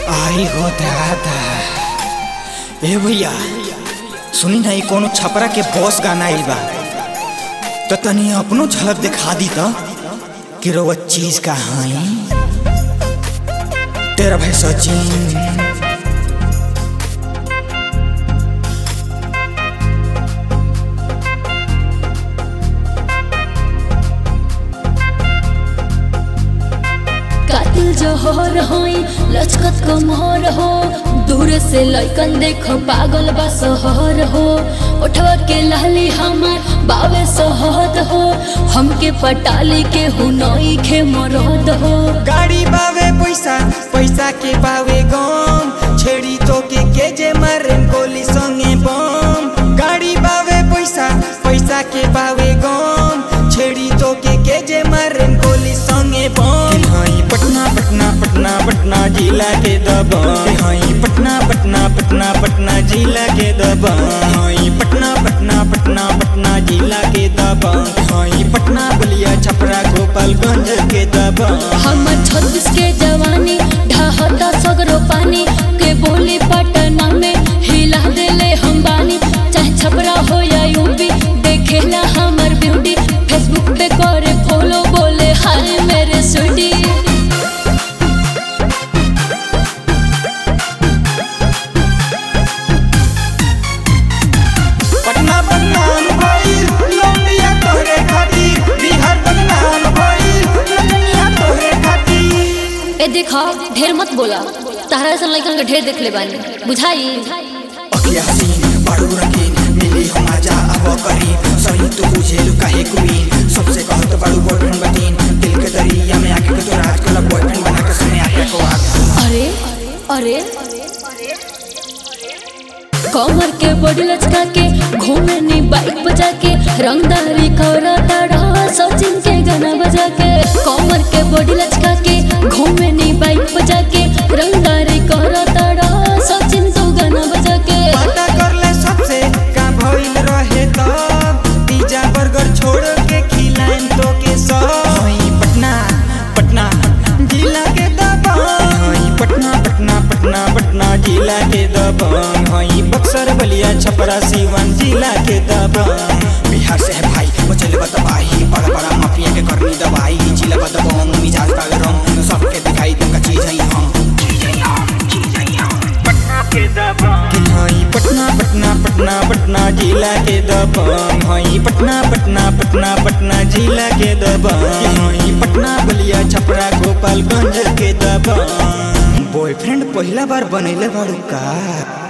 आई हो दादा ए भैया सुनी ना ई कोनो छपरा के बॉस गाना आइल बा तो तनी अपनो झलक दिखा दी तो कि रोवा चीज का हाई तेरा भाई सचिन कातिल जहर होई लचकत कमर हो दूर से लइकन देखो पागल बा सहर हो उठवा के लाली हमार बावे सहद हो हमके पटाली के हुनई खे मरद हो गाड़ी बावे पैसा पैसा के बावे गम छेड़ी तो के के जे मारे गोली संगे बम गाड़ी बावे पैसा पैसा के बावे गम छेड़ी तो के के जे मारे गोली संगे बम हाई पटना पटना पटना पटना जिला के दबम हाई पटना पटना पटना पटना जिला के दबम हाई पटना पटना पटना पटना जिला के दबम हाई पटना बलिया छपरा गोपालगंज के दबम हमर छत्तीस के जवानी ढाहता सगरो पानी के बोली पटना में हिला देले हम बानी चाहे छपरा हो या यूपी देखेला हमर ब्यूटी फेसबुक पे करे फॉलो बोले हाय मेरे स्वीटी पटना बदनाम भइल लौंडिया तोहरे खातिर बिहार बदनाम भइल लौंडिया तोहरे खातिर ए देखा ढेर मत बोला तारा ऐसा लड़कन के ढेर देख ले बानी बुझाई अखिया हसीन बड़ू रंगीन मिली हम आजा अब करीब सही तू बुझे लू काहे क्वीन सबसे कहत बड़ू बॉयफ्रेंड बतीन दिल के दरिया में आके के तो राज को बॉयफ्रेंड बना के सने आके को आ अरे अरे कमर के बॉडी लचका के घूमे नी बाइक बजा के रंगदारी करा ताड़ा सचिन के गाना बजा के कमर के बॉडी लचका के घूमे नी बाइक बजा के रंगदारी करा ताड़ा सचिन तो गाना बजा के पता कर ले सबसे का भइल रहे तब पिज्जा बर्गर छोड़ के खिलाएं तो के सब हई पटना पटना जिला के दबंग हई पटना पटना पटना पटना जिला के दबंग हई बक्सर बलिया छपरा सीवान जिला के दबंग बिहार से है भाई बचल बतबाही बड़ा बड़ा माफिया के करनी दवाई जिला बदबंग मिजाज का रंग सबके दिखाई तुमका चीज है हम कि हई पटना पटना पटना पटना जिला के दबंग हई पटना पटना पटना पटना जिला के दबंग कि हई पटना बलिया छपरा गोपालगंज के दबंग बॉयफ्रेंड पहला बार बनैले बाड़ू का